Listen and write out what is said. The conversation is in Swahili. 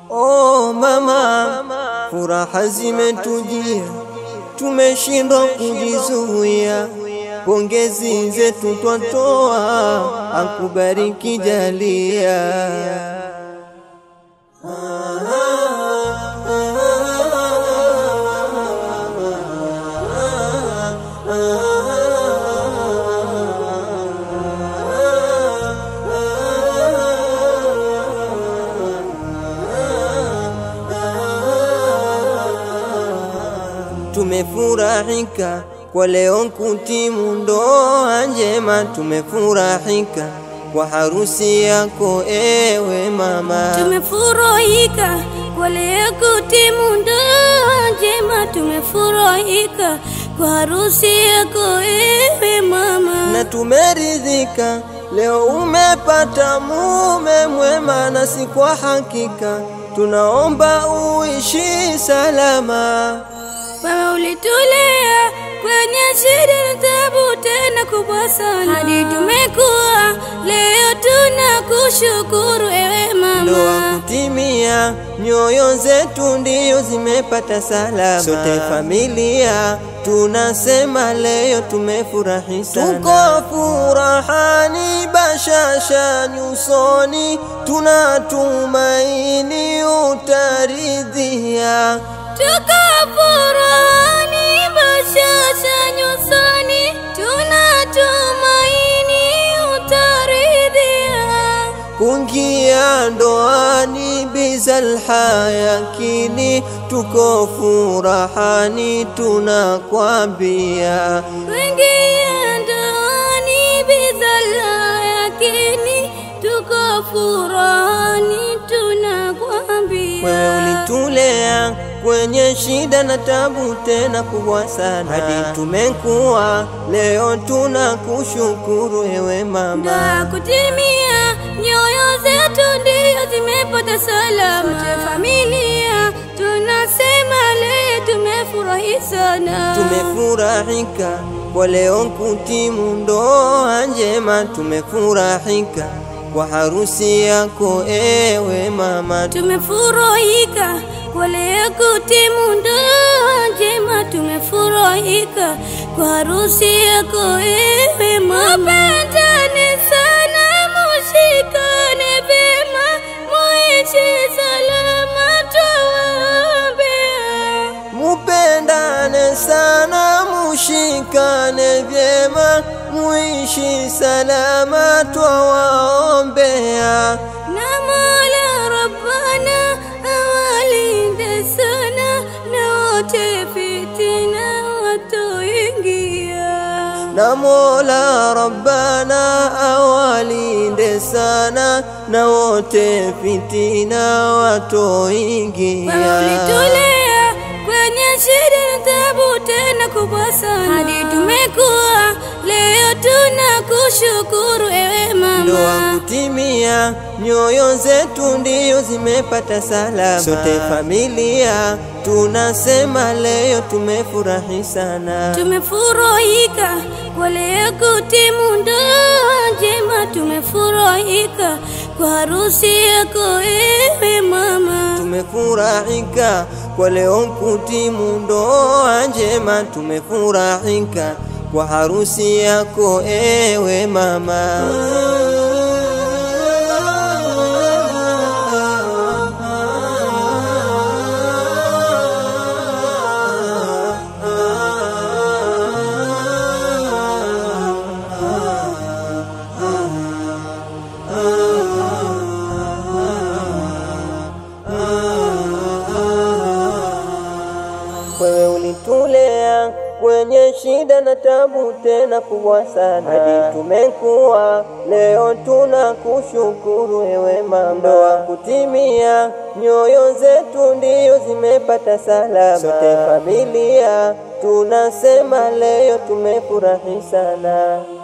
Oh mama, furaha zimetujia, tumeshindwa kujizuia. Pongezi zetu twatoa, akubariki jalia. Tumefurahika kwa leo kutimu ndoa njema, tumefurahika kwa harusi yako ewe mama. Tumefurahika kwa leo kutimu ndoa njema, tumefurahika kwa harusi yako ewe mama. na tumeridhika leo umepata mume mwema, nasi kwa hakika tunaomba uishi salama. Wewe ulitulea kwenye shida na tabu tena kubwa sana, hadi tumekuwa leo tunakushukuru ewe mama. Ndoa kutimia, nyoyo zetu ndiyo zimepata salama. Sote familia tunasema leo tumefurahi sana, tuko furahani, bashasha nyusoni, tunatumaini utaridhia. Tuko furahani, bashasha nyusoni, tunatumaini utaridhia. Kuingia ndoani bizalha yakini, tuko furahani, tunakwambia Kuingia ndani bidhala yakini, tuko furahani, tunakwambia wewe ulitulea kwenye shida na tabu tena kubwa sana, hadi tumekuwa leo tunakushukuru ewe mama. Ndoa kutimia, nyoyo zetu ndiyo zimepata salama. Sote familia tunasema leo tumefurahi sana. Tumefurahika kwa leo kutimu ndoa njema, tumefurahika kwa harusi yako ewe mama. Tumefurahika kwa leo kutimu ndoa njema, tumefurahika kwa harusi yako ewe mama. Mupendane sana, mushikane vyema, muishi salama, twawaombea. Mupendane sana, mushikane vyema, muishi salama, twawaombea. Na Mola Rabbana awalinde sana, na wote fitina watoingia. Na Mola Rabbana awalinde sana, na wote fitina Wewe watoingia. ulitulea kwenye shida na tabu tena kubwa sana, hadi tumekuwa leo tunakushukuru ewe Ndoa mama. kutimia, nyoyo zetu ndiyo zimepata salama. Sote familia tunasema leo tumefurahi sana. Tumefurahika kwa leo kutimu ndoa njema, tumefurahika kwa harusi yako ewe mama. Tumefurahika kwa leo kutimu ndoa njema, tumefurahika kwa harusi yako ewe mama. Wewe ulitulea kwenye shida na tabu tena kubwa sana, hadi tumekuwa leo tunakushukuru ewe mama. Ndoa kutimia, nyoyo zetu ndiyo zimepata salama. Sote familia tunasema leo tumefurahi sana.